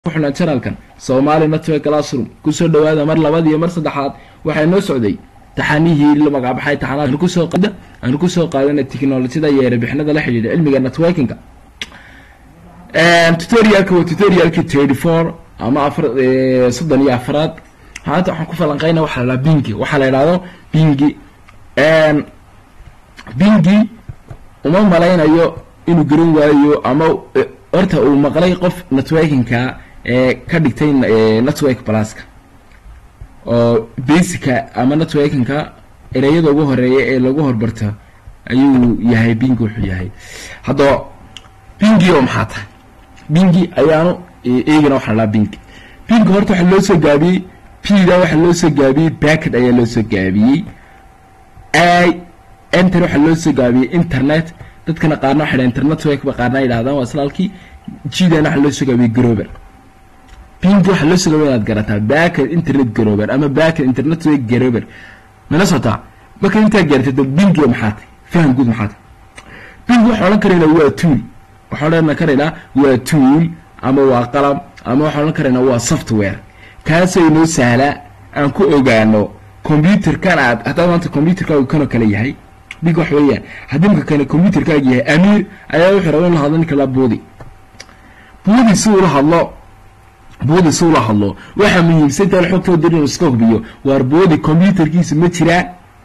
xuna janalkan soomaali network classroom kusoo dhawaada mar labaad iyo mar saddexaad waxaa noo socday taxanihii la magacbaxay taxanaad kusoo aanu kusoo qaadana technolojyada iyo erebixinada la xidhiidha cilmiga networkinga tutorialka waa tutorialki thirty four ama afar soddon iyo afaraad maanta waxaan ku falanqeyna waxaa la dhahaa bingi waxaa la idhahdo bingi bingi uma malaynayo inuu garan waayo ama horta uu maqlay qof networkinka ee ka dhigtay network pluska oo basica ama networkinka ereyada ugu horeeya ee lagu horbarto ayuu yahay bingi wuxuu yahay haddaba bingi oo maxaa tahay bingi ayaanu eegana waxaa la bingi bingi horta waxaa loo soo gaabiyey pda waxaa loo soo gaabiyey backet ayaa loo soo gaabiyey i enter waxaa loo soo gaabiyey internet dadkana qaarna waxay dhahan internet ba qaarna yidhahdaan waa islaalkii jidan waxaa loo soo gaabiyey grover bingi waxaa loo soo gaabiyey inaad garataa backet internet grover ama backet internet way grover mana socotaa marka intaa gaartay da bingi maxaa tahay faham guud maxaa tahay bingi waxaan odhan karaynaa waa tool waxaan odhan karaynaa waa tool ama waa qalab ama waxaan odhan karaynaa waa software kaasoo inoo sahlaa aan ku ogaano computerkan aad haddaad maanta computerkaagu kanoo kale yahay big wax weeyaan haddii marka kane computerkaaga yahay amiir ayaa wuxuu raba in la hadlo ninka la buudi buudi si ula hadlo buudi si ula hadlo waxaa muhiimsan intaan xogtoo dir inuu iska hubiyo waar buudi computerkiisa ma jiraa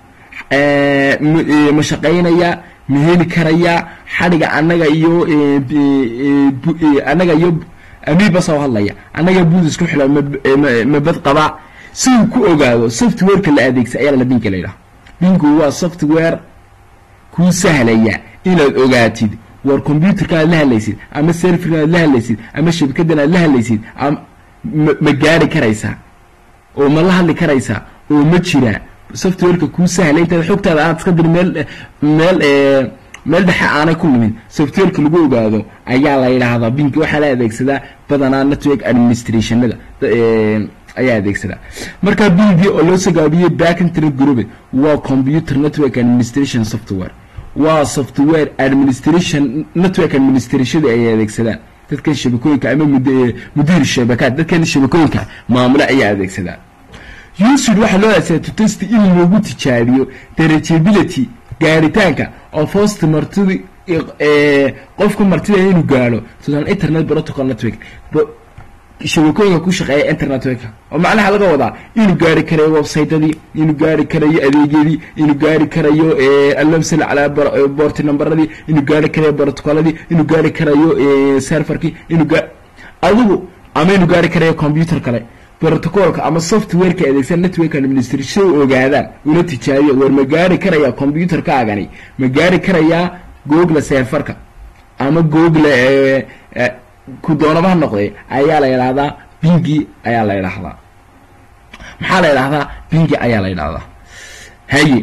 ma shaqaynaya ma heli karaya xadhiga annaga iyo annaga iyo amiir basa u hadlaya annaga buudi isku xila ma bad qaba si uu ku ogaado softwareka la adeegsa ayaa la binka la yidhaha binku waa software kuu sahlaya inaad ogaatid war computerka aad la hadlaysid ama serferka aad la hadlaysid ama shabakadan aad la hadlaysid ma gaari karaysaa oo ma la hadli karaysaa oo ma jiraa softwareka kuu sahlay intaad xogtaada aad iska dir meel meel meel dhexe aanay ku nimin softwareka lagu ogaado ayaa la yidhaahdaa binki waxaa la adeegsadaa badanaa network administrationada ayaa adeegsadaa marka bingi oo loo soo gaabiyey back internet group waa computer network administration software waa software administration network administrationada ay adeegsadaan dadkan shabakooyinka ama mudiir shabakaad dadkan shabakooyinka maamule ayaa adeegsadaa usud waxaa loo adeegsadaa to test in lagu tijaabiyo darageability gaaritaanka of host martidi qofka martida inuu gaaro tusaale internet protocol network shabakooyinka ku shaqeeya internetweka oo macnaha laga wadaa inuu gaari karayo websitedii inuu gaari karayo adeegyadii inuu gaari karayo allamsal calaa boorti numberadii inuu gaari karayo protocoladii inuu gaari karayo serverkii inuu adigu ama inuu gaari karayo computer kale protocolka ama softwareka adeegsan network administration si ogaadaan ula tijaabiyo war ma gaari karaya computerkaagani ma gaari karayaa google serverka ama google ku doonaba ha noqday ayaa la yidhaahdaa bingi ayaa la yidhaahdaa maxaa la yidhahdaa bingi ayaa la yidhahdaa haye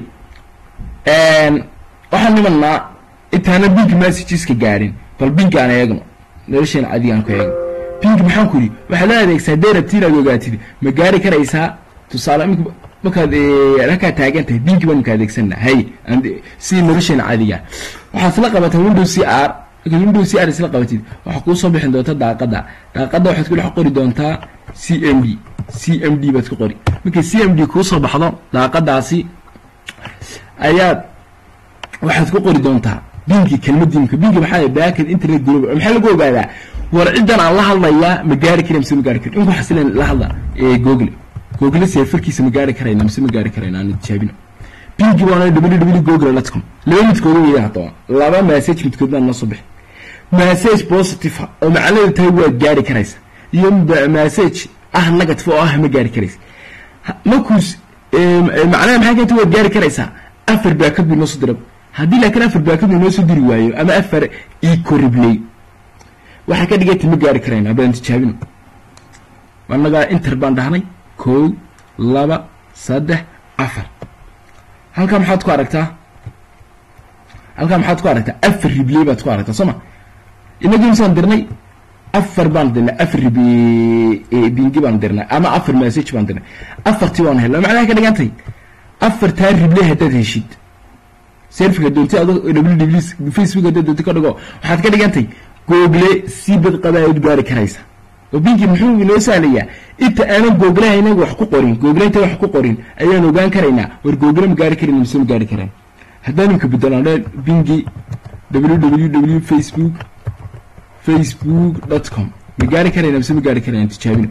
waxaan nimanaa intaana bingi messageska gaadhin bal bingi aan eegno nolosheena cadiga aan ku eegno bingi maxaan ku yidhi waxaa loo adeegsaa dee rabti inaad ogaatid ma gaari karaysaa tusaale imika markaad halkaa taagan tahay bingi baan maka adeegsanaa haye si nolosheena cadiga waxaad isla qabataa window c r markaad window c r isla qabatid waxaa kuu soo bixin doonta daaqadda daaqadda waxaad ku dhex qori doontaa c m d c m d baad ku qori markay c m d kuu soo baxdo daaqadaasi ayaad waxaad ku qori doontaa bingi kelmadimka bingi maxaa backet internet group maxaa lagu ogaadaa war ciddan aan la hadlayaa ma gaari kara mise ma gaari kara inku xasilen la hadla google google seefarkiisa ma gaari karayna mise ma gaari karayna aan tijaabino bingi baana www google dotcom laba midkooda weya haddaba laba message midkood baan noo soo bixi message positive oo macnaheedu tahay waad gaari karaysa iyo message ah negative oo ah ma gaari karaysa markuus macnaha maxay keenta waad gaari karaysaa afar baakad buu noo soo dira haddii laakiin afar baakad buu noo soo diri waayo ama afar ecorribley waxay ka dhigayta ma gaari karayna haddaan tijaabino annagaa inter baan dhahnay kow laba saddex afar halkaa maxaad ku aragtaa halkaa maxaad ku aragtaa afar ribley baad ku aragtaa soo ma inagii misaan dirnay afar baan dirnay afar rib bingi baan dirnay ama afar message baan dirnay afartii waan helna macnaha ka dhigantay afartaa ribley haddaad heshid serfika doonti ado w facebook haddaad doonti ka dhigo waxaad ka dhigantay google si bad qaba aad gaari karaysa oo bingi muxuu inoo sahlayaa inta aanan googlaha inaga wax ku qorin googla inta wax ku qorin ayaan ogaan karaynaa war googla ma gaari karin mise ma gaari karaan haddaan imka bedelaan dhe bingi www facebook facebook dot com ma gaari karayna mise ma gaari karayna tijaabina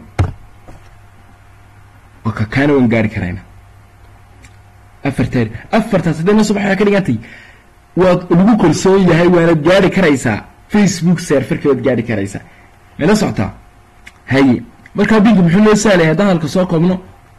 waka kaana waan gaari karayna afartaari afartaas hadday noo subax waxaa ka dhigantay waad lagu kalsoon yahay waanad gaari karaysaa facebook serferka waad gaari karaysaa mala socotaa haye markaa binki muxuu loo sahlaya haddaan halka soo koobno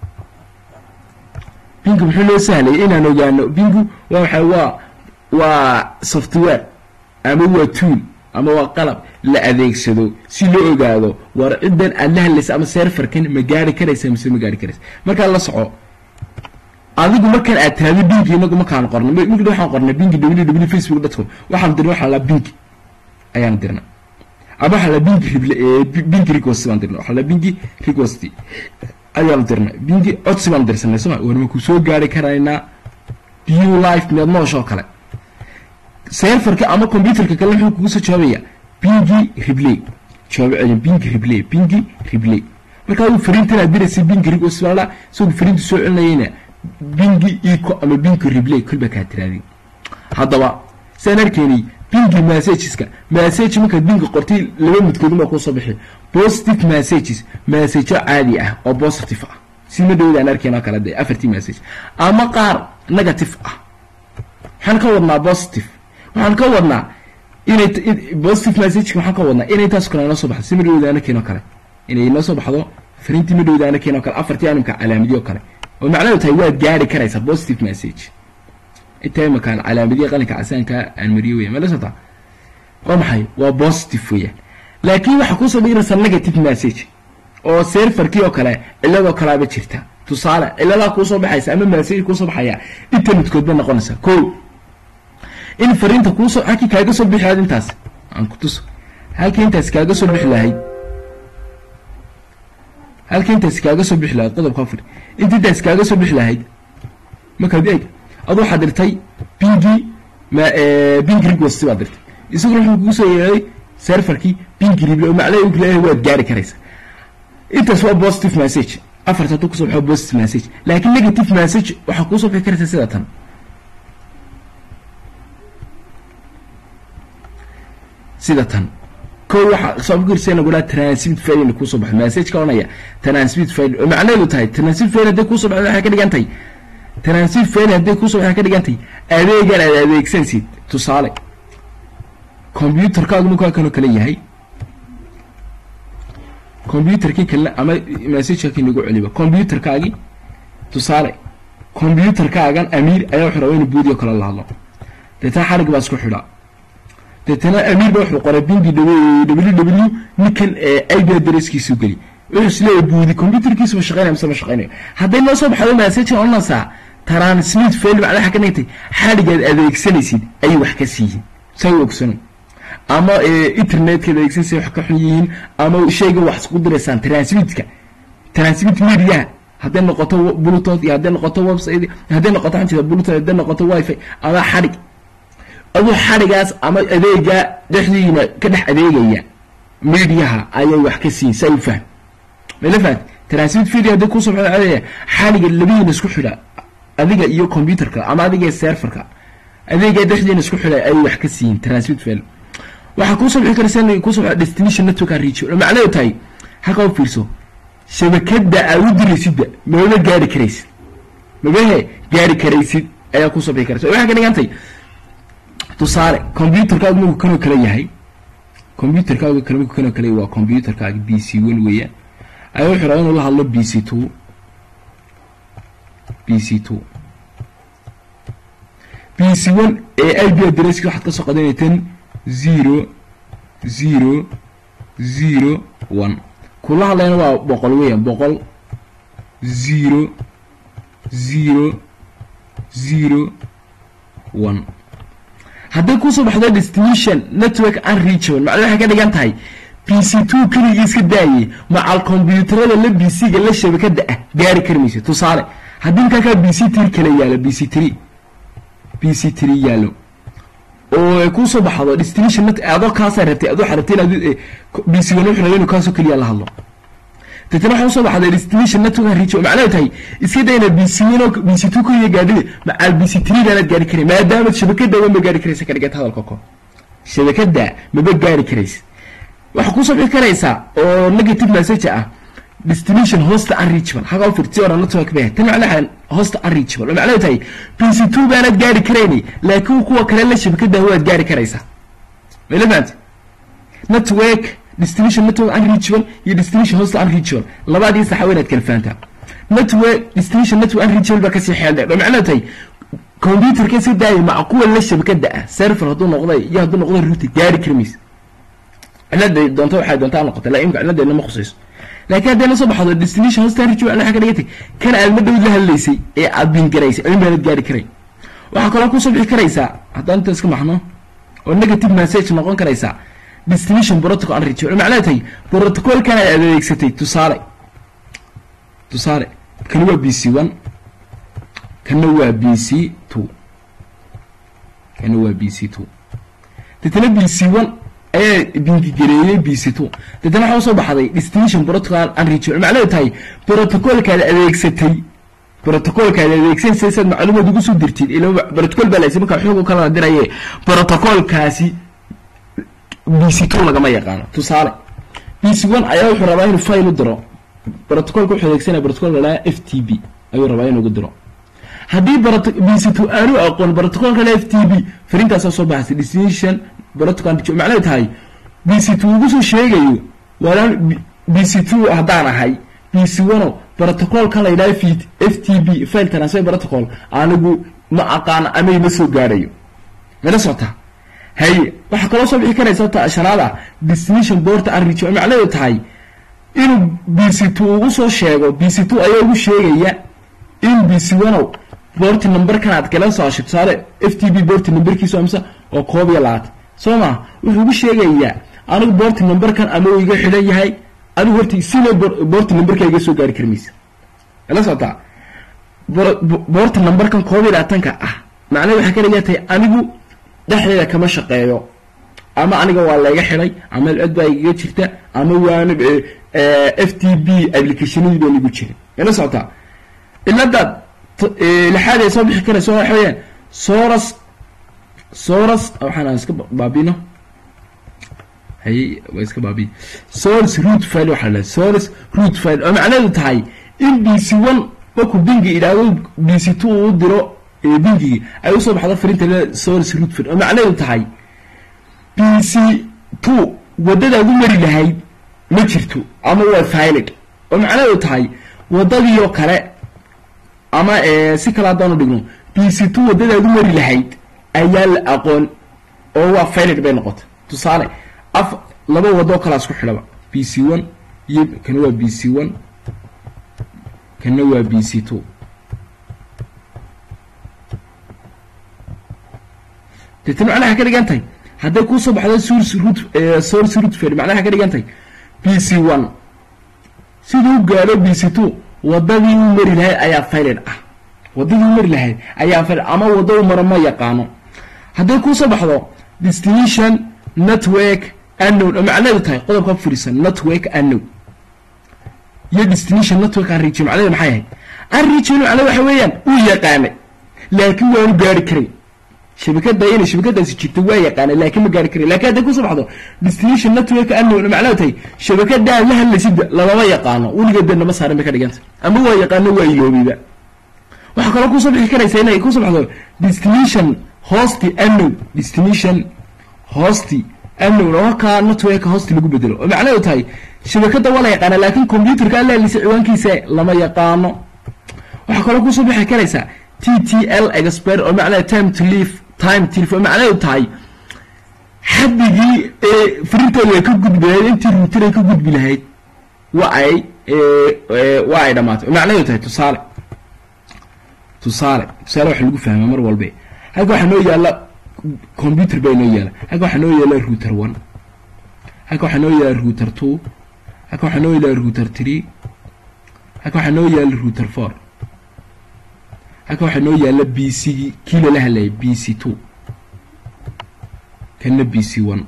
binki muxuu loo sahlaya inaan ogaano binku waa waxay waa waa software ama waa tool ama waa qalab la adeegsado si loo ogaado war ciddan aad la hadlaysa ama serferkan ma gaari karaysa mise ma gaari karaysa markaa la soco adigu markaan aad tiraado binki inagu markaan qorna migd waxaan qornay binki www facebook dot com waxaan dirna waxaa la binki ayaan dirna ama waxaa la binki rible binki request baan dirna waxaa la binki request ayaan dirna binki codsi baan dirsanay soma war ma ku soo gaari karaynaa view life miyaad nooshoo kale serferka ama computerka kale wuxuu kugu soo jawaabaya bingi ribley jawaab celin bingi ribley bingi ribley markaa uu fariintan aad diraysa bingi request baa la isagu fariinta soo celinayayna bingi eco ama bingi ribley kolba kaa tiraadin haddaba saan arkeenay bingi messageska message markaad bingi qortay laba midkoodunbaa kuu soo bixi positive messages messageyo caadi ah oo positive ah si ma dhowda aan arkeen oo kale dee afartii message ama qaar negative ah waxaan ka wadnaa positive waxaan ka wadnaa inay positive messageka waxaan ka wadnaa inay intaas kale noo soo baxdo si ma dhowda aan arkeen oo kale inay noo soo baxdo fariintii ma dhowda aan arkeen oo kale afartii animka calaamadiyo kale oo macnaheedu tahay waad gaari karaysaa positive message intaa imakaan calaamadiya qalinka casaanka aan mariyo weya mala sota waa maxay waa positive weeyaan laakiin waxaa kuusoo dhigiraysaa negative message oo serferkii oo kale ciladoo kalaaba jirta tusaale ciladaa kuusoo baxaysa ama message kuusoo baxaya internetkood bay noqonaysaa ko in fariinta kuusoo halkii kaaga soo bixi lahayd intaas aan ku tuso halkii intaas kaaga soo bixi lahayd halkii intaas kaaga soo bixi lahayd qodobka afar inta intaas kaaga soo bixi lahayd markaad eeg adu waxaad dirtay bingi ma bingi request baad dirtay isaguna wuxuu kugu soo yeeray serferkii bingi rible oo macnaha uu leeyahay waad gaari karaysaa intaas waa positive message afarta hadduu kusoo baxo positive message laakiin negative message waxaa kuusoo bixi karaysa sida tan sida tan ko waxaa soo fikirsa nagu dhaha transmit failin kuusoo baxo message ka onaya transmit fail oo macnaheedu tahay transmit fail hadday kuusoo baxdo waxay ka dhigan tahay transmit fail hadday kuusoo baxdo waxay ka dhigan tahay adeegan aad adeegsansid tusaale computerkaagu markaa kanoo kale yahay computerkii kale ama messageka kii nagu celiba computerkaagi tusaale computerkaagan amiir ayaa wuxuu rabaa inu buudiyo kale la hadlo deetana xarig baa isku xidhaa deetana amiir ba wuxuu qoray bingi ww ninkan ib adresskiisu geli wuxuu isleeyahay buudi computerkiisu ma shaqeynaya mise ma shaqeynayo hadday noo soo baxdo message onasa transmit fail macna waxa ka dhigtay xadhigaad adeegsanaysid ayay wax ka siiyiin saa u ogsano ama internetkaad adeegsanaysa wax ka xun yihiin ama shayga wax isku diraysaan transmitka transmit mediaha hadday noqoto bluetooth iyo hadday noqoto website hadday noqoto xantida bluetooth hadday noqoto wifi ama xadhig aduu xadhigaas ama adeega dhexdiina ka dhex adeegaya mediaha ayay wax ka siin saa u fahm mala fahat transmit video hadday kusoo baxdo adeega xadhiga labihiina isku xidha adiga iyo computerka ama adiga serverka adeega dhexdiina isku xidha ayay wax ka siin transmit fail waxaa kuusoo bixi karaysa in kuusoo baxdo destination network and reach oo macnaheedu tahay halkaa u fiirso shabakada aad u diraysidba maba gaari karaysid mabahe gaari karaysid ayaa kuusoo bixi karaysa waxay ka dhigantay tusaale computerkaagu markuu kanoo kale yahay computerkaagu kale markuu kanoo kale waa computerkaaga b c one weeyaan ayaa wuxuu rabaa inuu la hadlo b c two b c two b c one ee i b adresski waxaad ka soo qadanayteen zero zero zero one kula hadlayna waa boqol weeyaan boqol zero zero zero one hadday kusoo baxdo destination network unreachable macna waxay ka dhigan tahay b c two keligii iska daayay macal combyuutarada la b c-ga la shabakada ah gaari kari maysa tusaale haddii markaa kaa b c three kale yaalo b c three b c three yaalo oo kuu soo baxdo destination net adoo kaasaa rabtay adoo xarabtay inaad b c one wuxuu rabay inuu kaasoo keliya la hadlo deetana waxaa usoo baxday destination network reach oo macnaheedu tahay iska day inaad b c one oo b c two keliya gaadhida macaal b c three baanaad gaari karay maadaamaad shabakada ma gaari karaysa ka dhigata hadalka ko shabakada maba gaari karaysa waxaa kusoo bixi karaysaa oo negative message ah destination hosta unreachable haga firti ora network bay tan macnaha hosta unreachable oo macnaheedu tahay pc2 baanad gaari karayni laakiin kuwa kale la shabakada waad gaari karaysaa mala fahamti network destination network unreachable iyo destination hosta unreachable labadii saxa waynaad kala fahantaa network destination network unreachable baa kasii xeel dheer oo macnaheedu tahay computerka si daaya maca kuwa la shabakada ah server hadduu noqday iyo hadduu noqday router gaari karmaysa ciladay doonto waxay doontaa noqotay laa imka ciladeedna ma khusayso laakiin haddii la soo baxdo destination hosta unreachable waxaa ka dhigantay kan aad ma dhowd la hadlaysay ee aad bingaraysay cilmi baanad gaari karay waxaa kaloo kusoo bixi karaysaa haddaan inta iska maxno oo negative message noqon karaysaa destination protocol unreachable macnaha tahay protocolkan aad adeegsatay tusaale tusaale kani waa b c one kana waa b c two kana waa b c two deetana b c one ayaa bingigareeyey b c two deetana waxaa usoo baxday destination protocol unreachable macnaheedu tahay protocolkaad adeegsatay protocolkaad adeegsanaysa saad macluumaad ugu soo dirtid ila protocol baa laysa markaa xoog u kala diraye protocolkaasi b c two lagama yaqaano tusaale b c one ayaa wuxuu rabaa inuu file u diro protocolka wuxuu adeegsanaya protocolka la f t b ayuu rabaa inuu ugu diro haddii b c two aanu aqoon protocolka la f t b farintaasaa soo baxaysa destination protocol macnaheedu tahay b c two ugu soo sheegayo walaan b c two haddaan ahay b c one protocolka la yidhaha f t b file transfer protocol anigu ma aqaano ama ima soo gaadhayo mala socotaa haye waxaa kaloo soo bixi karaysa ta shanaada destination boorta unreachable macnaheedu tahay inuu b c two ugu soo sheego b c two ayaa ugu sheegaya in b c one boorti numberkan aad kala soo hashay tusaale f t b boorti numberkiisu amse oo koob iyo labaatan soo maa wuxuu ugu sheegayaa anigu boorti numberkan ama uu iga xidhan yahay adigu horta sina boorti numberka iga soo gaari karmaysa la socotaa boorta numberkan koob iyo labaatanka ah macnaheed waxay ka dhigan tahay anigu dhexdeeda kama shaqeeyo ama aniga waa layga xidhay ama cod baa igaga jirta ama waana f t b applicationadii baan igu jirin ila socotaa iladaad lixaad ay soo bixi karayso waxa weeyaan soras soras waxaan iska baabino haye waa iska baabiye source root file waxaa la source root file oo macnaheedu tahay in b c one markuu bingi idhaahdo b c two uu diro bingigi ay usoo baxdo firinta source root file oo macnaheedu tahay b c two waddadaad u mari lahayd ma jirto ama waa filed oo macnaheedu tahay waddadiioo kale ama si kale haddaanu dhigno b c two waddadaad u mari lahayd ayaa la aqoon oo waa filed bay noqotay tusaale af laba wadoo kalaa isku xidhaba b c one iyo kana waa b c one kana waa b c two deetana macnaha waxay ka dhigan tahay hadday kuusoo baxdo source root source root fail macnaha waxay ka dhigan tahay b c one siduu gaadho b c two waddadii u mari lahayd ayaa failed ah waddadii u mari lahayd ayaa failed ama waddo u maro ma yaqaano hadday kuusoo baxdo destination network unknown oo macnaheedu tahay qodobka furisan network unknown iyo destination network unreachable macnaheedu maxay ahayd unreachable macnaheedu waxa weeyaan uu yaqaanay laakiin waanu gaari karay shabakada inay shabakadaasi jirto waa yaqaanay laakiin ma gaari karay lakin hadday kusoo baxdo destination network unknown oo macnaheedu tahay shabakadaan la hadlaysid lamama yaqaano weligeed bee nama saarin bay ka dhiganta ama waa yaqaano waa iloobiba waxaa kaloo kusoo bixi karaysa inay kusoo baxdo destination hosti unknown destination hosti unknown oo kaa network hosti lagu bedelo oo macnaheedu tahay shabakada waa la yaqaana laakiin computerka alla hadlaysa ciwaankiisa lama yaqaano waxaa kaloo kusoo bixi karaysaa t t l expert oo macnaha time to leave time to leave oo macnaheedu tahay xaddigii ee frinteedu ay ka gudbi lahayd intii router ay ka gudbi lahayd waa ay waa ay dhamaatay oo macnaheedu tahay tusaale tusaale tusaale waxa lagu fahmaa mar walbe halka waxaa noo yaalla computer baa inoo yaala halka waxaa noo yaala router one halka waxaa noo yaala router two halka waxaa noo yaala router three halka waxaa noo yaala router four halka waxaa noo yaala b c kii lala hadlayay b c two kana b c one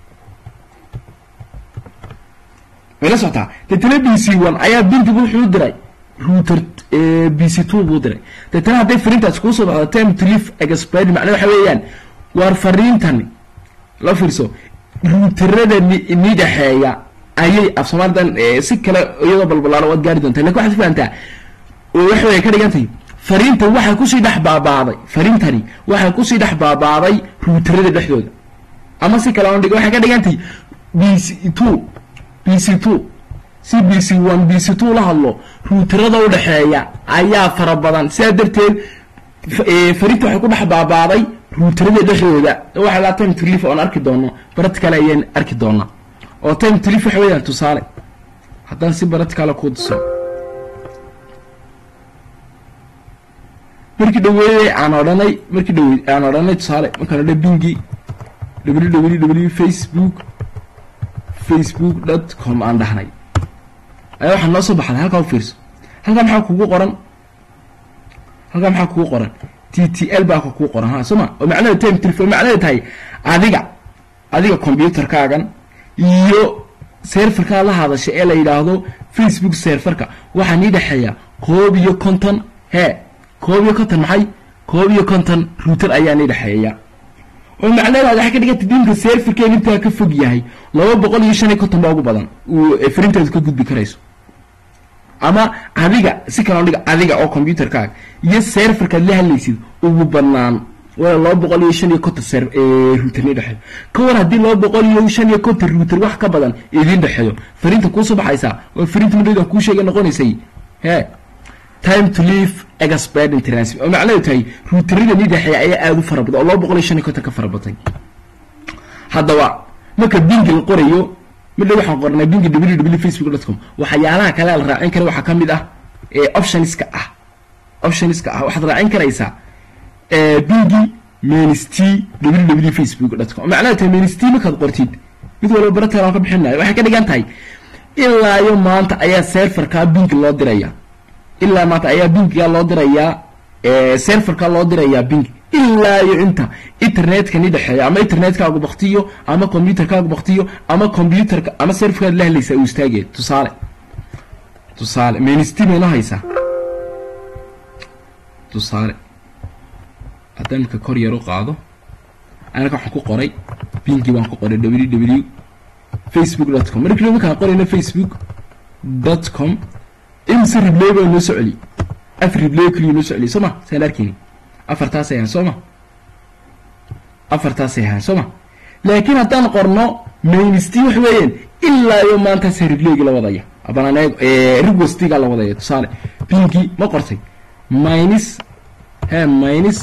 way la socotaa deetana b c one ayaa bintigu wuxuu diray router b c two buu diray deetana hadday fariintaas kuu soo baxdo time to leave expire macna waxa weeyaan waar fariintani la fiirso ruuterada ni dhexeeya ayay af soomaalidan si kale iyadoo balbalaano waad gaari doontaa lakin waxaad fahantaa waxa way ka dhigantahay fariinta waxay kusii dhex baabaaday fariintani waxay kusii dhex baabaaday ruuterada dhexdooda ama si kale aan dhig waxay ka dhigantahay b c two b c two si b c one b c two la hadlo ruuterada udhexeeya ayaa fara badan sidaa darteed fariinta waxay ku dhex baabaaday ruuterada dhexdooda waxa laa time to leave oon arki doono baratical ayaan arki doonaa oo time to leave waxa weeyaan tusaale haddaan si baraticaala kuu tuso markii dhaweeyey aan odhanay markii dhawe aan odhanay tusaale markaan odhan bingi w w w facebook facebook dot com aan dhahnay ayaa waxaa noo soo baxday halkaa u fiirso halkaa maxaa kugu qoran halkaa maxaa kugu qoran t t l baa kugu qoran ha soo ma oo macnaheedu time telefon macnaheedu tahay adiga adiga combyuterkaagan iyo serferkaa la hadasha ee la yidhaahdo facebook serferka waxaa nii dhexeeya koob iyo konton hee koob iyo konton maxay koob iyo konton router ayaa nii dhexeeya oo macnaheedu waxay ka dhiganta diinka serferkeen intaa ka fog yahay laba boqol iyo shan iyo konton baa ugu badan uu frinteedu ka gudbi karayso ama adiga si kaloo dhiga adiga oo combyuterkaaga iyo serferkaad la hadlaysid ugu badnaan waa laba boqol iyo shan iyo konton ser router ni dhexeeyo ka war haddii laba boqol iyo shan iyo konton router wax ka badan idiin dhexeeyo fariinta kuusoo baxaysaa oo fariinta madhowdan kuu sheega noqonaysay he time to leave expert international oo macnaheedu tahay routerada ni dhexeeya ayaa aada u fara badan oo laba boqol iyo shan iyo konton ka fara batay haddaba marka bingi la qorayo midha waxaan qornay bingi w w facebook dot com waxyaalaha kale la raacin kara waxaa ka mid ah optionska ah optionska ah waxaad raacin karaysaa bingi menst w w facebook dot com macnaha tahay menst markaad qortid mid walba barataal aan ka bixinayo waxay ka dhigan tahay ilaa iyo maanta ayaa serferkaa bingi loo diraya ilaa maanta ayaa bingiga loo dirayaa serferka loo dirayaa bingi ilaa iyo inta internetka ni dhexeeya ama internetkaagu baktiyo ama combyuterkaagu baktiyo ama combyuterka ama serferkaad la hadlaysaa uu istaagaya tusaale tusaale menst mayno haysaa tusaale haddaan marka kor yar u qaado anaka waxaan ku qoray bingi baan ku qoray w w facebook dot com markii markaan qorayno facebook dot com imse ribley baa noo soo celiy af ribley keliya noo soo celiy soo ma saan arkeyni afartaasay ahaan soo ma afartaasay ahaan soo ma laakiin haddaan qorno mainst wax weeyaan ilaa iyo maantaasa ribleygi la wadaya abanan rigwestiga la wadaya tusaale bingi ma qortay minus he minus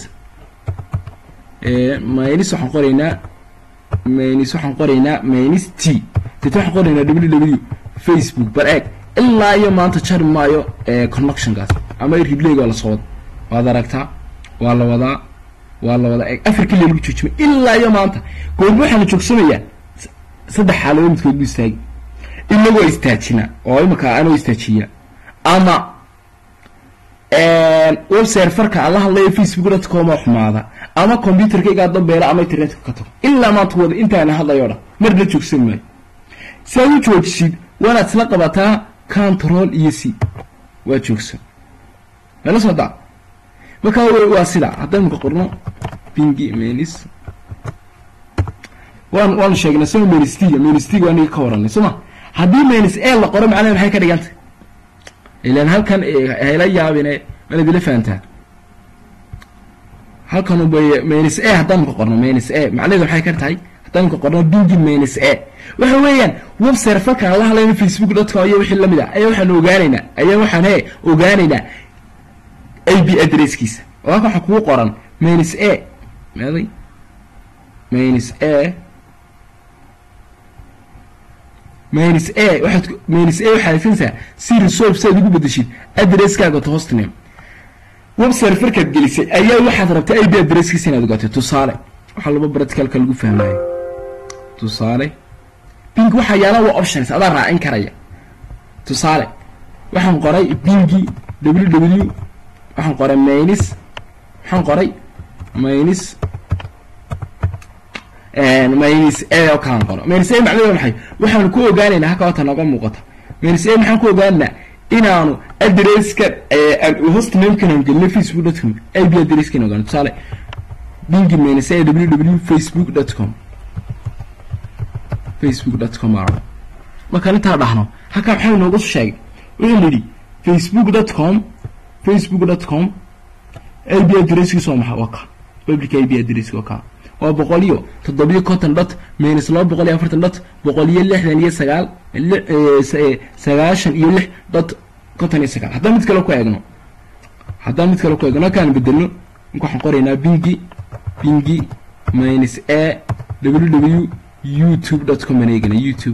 minus waxaan qoraynaa minus waxaan qoraynaa minus t deta waxaan qoraynaa w w facebook bar eeg ilaa iyo maanta jari maayo connectionkaas ama ribleyga waa la soo wada waad aragtaa waa la wadaa waa la wadaa eeg afar keliya lagu joojimay ilaa iyo maanta goorma waxaa la joogsamayaa saddex xaaladood midkood bu istaagi inagoo istaajina oo imika anoo istaajiya ama web serferka aan la hadlayo facebook dot com oo xumaada ama combyuterkaygaa dambeela ama internetka ka tago ilaa maanta wada intaana hadlayo dhan mar la joogsan maayo si aad u joojisid waanaad isla qabataa control iyo c waa joogsan mala socdaa markaa waa sida haddaan maka qorno bingi menis waan waanu sheegnay sama menstiga menstiga waa niga ka waranay soo ma haddii menis e la qoro macnaha maxay ka dhigantay ilan halkan hayla yaabine mana dila fahantaa halkan ubay menis e haddaan ka qorno menis e macnaheedu waxay ka tahay haddaan ka qorno bingi menis e waxa weeyaan web serferkaan la hadlayna facebook dot com iyo wixii lamid ah ayaa waxaan ogaanaynaa ayaa waxaan he ogaanaynaa a b adresskiisa oo halkan waxaa kugu qoran menis e meeday menis e menis e waxaad menis e waxaad haysanaysaa si resolve si aad ugu bedeshid adresskaaga to hostname web serferkaad gelisay ayaa waxaad rabtaa a b adresskiisa inaad ogaatay tusaale waxaa laba baratikalka lagu fahmayo tusaale bing waxaa yaala waa options adaa raacin karaya tusaale waxaan qoray bingi w w waxaan qoray maynis waxaan qoray maynis minus a oo kalan qoro minus a macnaheedu waa maxay waxaanu ku ogaanaynaa halka wata nooga muuqata minus a maxaan ku ogaanaynaa inaanu adresska host namekan aan gelino facebook dot com ib adreskan ogaano tusaale bingi minus a www facebook dot com facebook dot com aa markaan intaa dhahno halkaa maxaa inoogu sheegay wuxuu yidhi facebook dot com facebook dot com ib adresskiisa waa maxay waa ka public ib adresski waa ka waa boqol iyo toddobiyo konton dot minus laba boqol iyo afartan dot boqol iyo lixdan iyo sagaal sagaashan iyo lix dot konton iyo sagaal haddaan mid kale ku eegno haddaan mid kale ku eegno halkaan bedelno marka waxaan qoraynaa bingi bingi minus a ww youtube dot com aan eegana youtube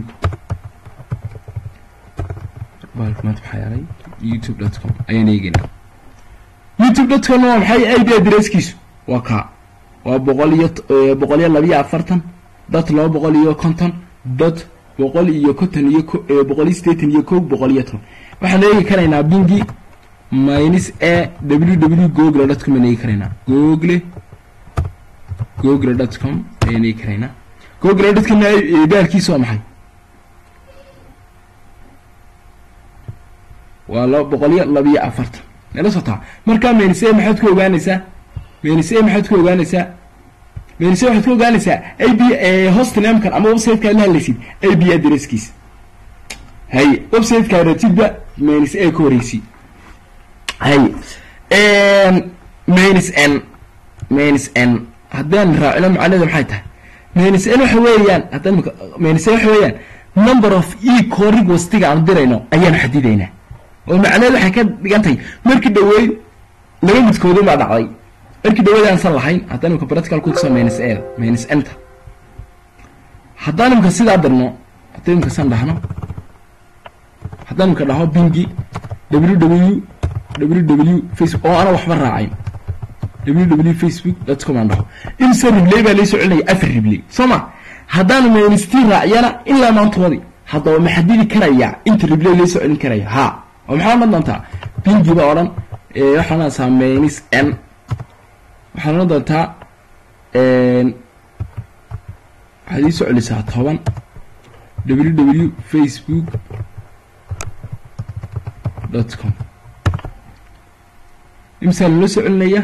baalka maanta maxaa yeelay youtube dot com ayaan eegana youtube dot com waa maxay ib adresskiisu waa kaa waa boqol iyo boqol iyo labiyo afartan dot laba boqol iyo konton dot boqol iyo konton iyo boqol iyo sideetan iyo kow boqol iyo toban waxaan eegi karaynaa bingi minus a ww google dot com aan eegi karaynaa google google dot com ayaan eegi karaynaa google dot com baalkiisa waa maxay waa laba boqol iyo labiyo afartan nala sotaa markaa minus a maxaad ku ogaanaysaa minus a maxaad ku ogaanaysaa minus a waxaad ku ogaanaysaa a b host namekan ama websiteka la hadlaysid a b adresskiisa hay websiteka ratidba minus a ka horeysi hay minus n minus n haddaan raacino macnaheeda maxay tahay minus n waxa weeyaan haddaan minus n waxa weeyaan number of e corig wastiga aan dirayno ayaanu xadidaynaa oo macnaheed waxay ka dhigan tahay markii dhaweyd laba midkoodu baa dhacday markii dhaweyd aansan lahayn haddaan imika practical ku tuso minus a minus enta haddaan imika sidaa dirno haddaan imika san dhahno haddaan imika dhaho bingi ww ww facebook oo ana waxba raacayn ww facebook dot com aan dhaho imse ribley baa laysoo celinaya afar ribley soo ma haddaan minus t raacyana ilaa maantoodii haddaba ma xadidi karaya inta ribley laysoo celin karaya ha oo maxaa odhan doontaa bingi baa odhan waxaan odhanaysaa minus n waxaad odhan doontaa waxaad ii soo celisaa toban ww facebook dot com imsaa lala soo celinaya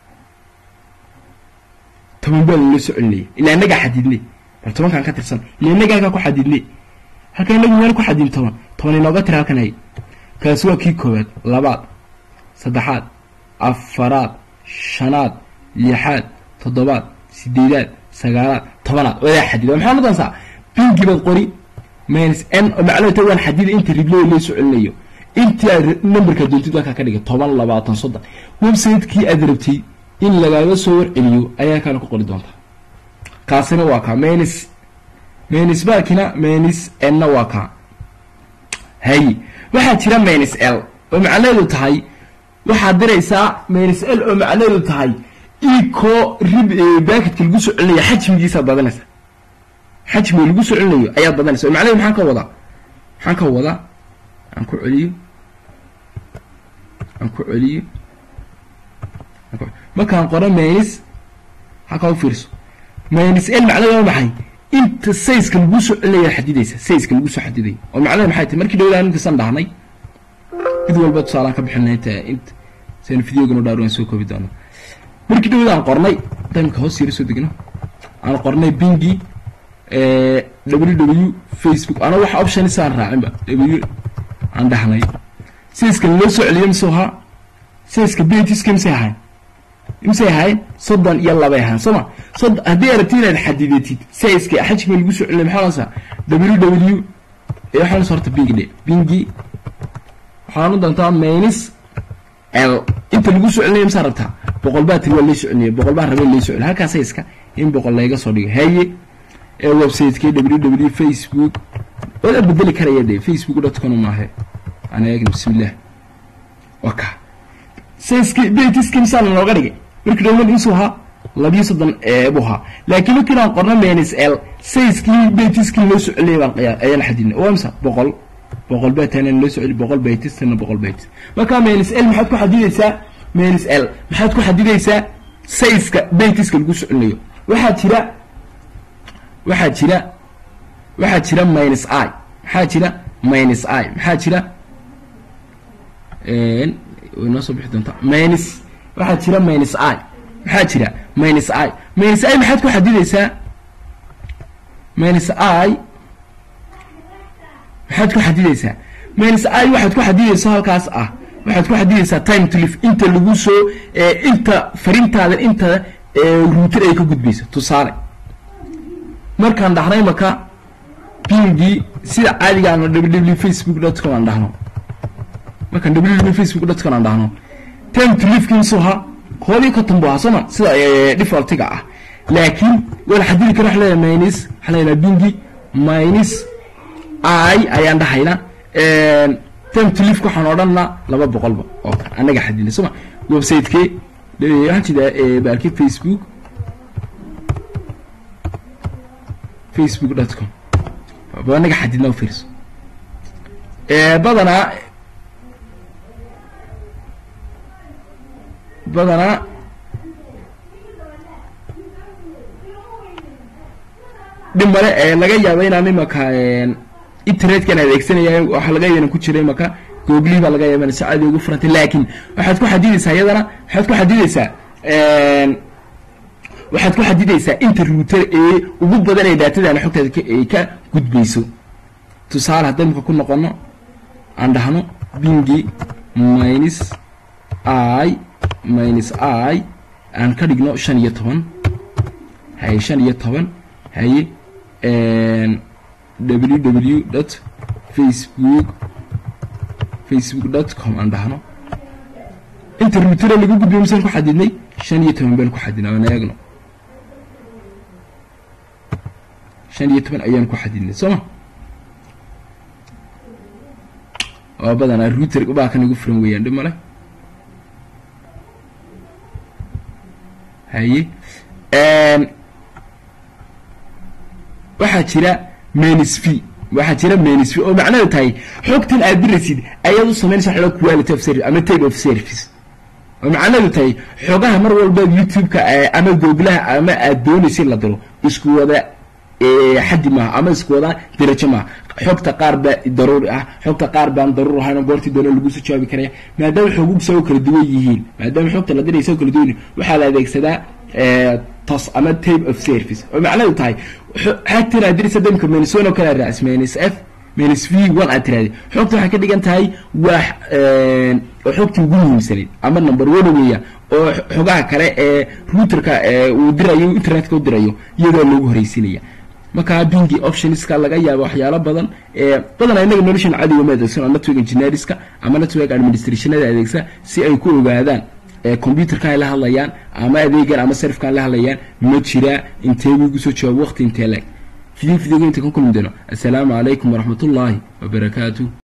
toban baa lala soo celinaya ilaa inagaa xadidne bal tobankaan ka tirsan ilaa inaga halkaa ku xadidne halkaa inagu meel ku xadin toban toban inooga tira halkan hay kaasi waa kii koowaad labaad saddexaad afaraad shanaad lixaad toddobaad sideedaad sagaalaad tobanaad wadaa xadida maxaa nodansaa bingi baad qori minus n oo macluumta waan xadida inta ribley loo soo celinayo intii aad numberka doontid halkaa ka dhigay toban labaatan soddon website-kii aad rabtay in lagaaga soo warceliyo ayaa kaana ku qori doontaa kaasina waa kaa minus minus baakina minus n-na waa kaa hay waxaa jira minus l oo macnaheedu tahay waxaad diraysaa minus l oo macnaheedu tahay eco rib baaketka lagu soo celinaya xajmigiisaad badanaysa xajmiga lagu soo celinayo ayaad badanaysa oo macnaheedu maxaan ka wadaa maxaan ka wadaa aan ku celiyo aan ku celiyo markaan qoro minus halkaa u fiirso minus l macnaheedu waa maxay inta sayska lagu soo celinaya xadidaysa sayska lagu soo xadidaya oo macnaheedu maxay tahay markii dhawdaan intasan dhahnay mid walba tusaalaan ka bixinay inta int saynu videogan u dhaar waan soo koobi doona markii dhawd aan qornay timeka hoos yara soo degno aan qornay bingi ww facebook ana wax option isaan raacinba w aan dhahnay sayska loo soo celiyo mise ahaa sayska betiska mise ahayn mise ahayn soddon iyo labay ahaan sooma sod haddii aragti inaad xadidatid sayska xajka lagu soo celinay maxaa ohanaysaa w w waxaa ohanaysa horta bingi dhe bingi waxaan u doontaa minus l inta lagu soo celinaya misaa rabtaa boqol baa tiri waa lay soo celinaya boqol baa rabay lay soo celiya halkaa sayska in boqol layga soo dhigo haye ee websiteki w w facebook wadaa bedeli karaya dee facebook dot com maahe aan eegna bismillah waa ka sayski betiski misaa lanooga dhigay markii dhowman insuu ahaa labiyo soddon buu ahaa laakiin markii aan qorno minus l sayskii betiskii loo soo celiyay baan qiyaa ayaan xadidnay waa misa boqol boqol beetana loo soo celi boqol baytistana boqol baytis markaa minus l maxaad ku xadidaysaa minus l maxaad ku xadidaysaa sayska baytiska lagu soo celinayo waxaa jira waxaa jira waxaa jira minus i maxaa jira minus i maxaa jira way noo soo bixi doontaa minus waxaa jira minus i maxaa jira minus i minus i maxaad ku xadidaysaa minus i maxaad ku xadidaysaa minus i waxaad ku xadidaysaa halkaas ah waxaad ku xadidaysaa time to live inta lagu soo inta farintaadan inta ruuter ay ka gudbayso tusaale markaan dhahnay maka bingii sida caadigaana ww facebook dot com aan dhahno markaan ww facebook dot com aan dhahno time to live kinsuha koob iyo konton bu ahaa sooma sida defaultiga ah laakiin waa la xadidi kara waxa leeyahay minus waxaa leeyahay bingi minus i ayaan dhahayna time to live waxaan odhanna laba boqolba oo annaga xadidna sooma website-kee waxaan jeedaa baalki facebook facebook dot com ba anaga xadidna ufiirso badanaa badanaa dhib male laga yaaba inaan imaka internetkan adeegsanaya waxa laga yaban ku jira imaka googlii baa laga yaaba si caadi ugu furantay laakiin waxaad ku xadidaysaa iyadana waxaad ku xadidaysaa waxaad ku xadidaysaa inta ruuter ee ugu badan ee daatadaana xogtaada ay ka gudbayso tusaale hadda imika ku noqono aan dhahno bingi minus i minus i aan ka dhigno shan iyo toban haye shan iyo toban haye w w dot facebook facebook dot com aan dhahno inta ruutere lagu gudbiyo misaan ku xadidnay shan iyo toban baan ku xadidnay aan eegno shan iyo toban ayaan ku xadidnay soo ma oo badanaa ruuter baa kan igu furan weeyaan dhib male haye waxaa jira menis v waxaa jira menis v oo macnahedu tahay xogtan aad diraysid ayaad u samaynaysa xoga quality of service ama type of service oo macnahedu tahay xogaha mar walba youtube-ka ama googlaha ama aad doonaysa in la diro isku wada xaddi maaha ama isku wada darajo maaha xogta qaar baa daruuri ah xogta qaar baan daruur ahayn goortii doona laguso jawaabi karaya maadaama xogusa oo kala duwan yihiin maadaama xogta la diraysa oo kala duwan yihiin waxaa la adeegsadaa tos ama tape of service oo macnahedu tahay xagtan aad diraysa damka menis one oo kale raacis menis f menis v one aad tiraahday xogta waxay ka dhigan tahay waa oo xogtii ugu muhiimsanayd ama number one weeya oo xogaha kale ee routerka uu dirayo internetka u dirayo iyadoo loogu horeysinaya markaa bingi optionska laga yaabo waxyaalo badan badanaa inaga noloshan cadiga ma adeegsan network engineerska ama network administrationada adeegsa si ay ku ogaadaan computerka ay la hadlayaan ama adeegan ama serfkan la hadlayaan ma jiraa intee wiigu soo jawaab waqti intee leeg video videoga inta ka kulmi doono assalaamu calaykum waraxmatullaahi wabarakaatu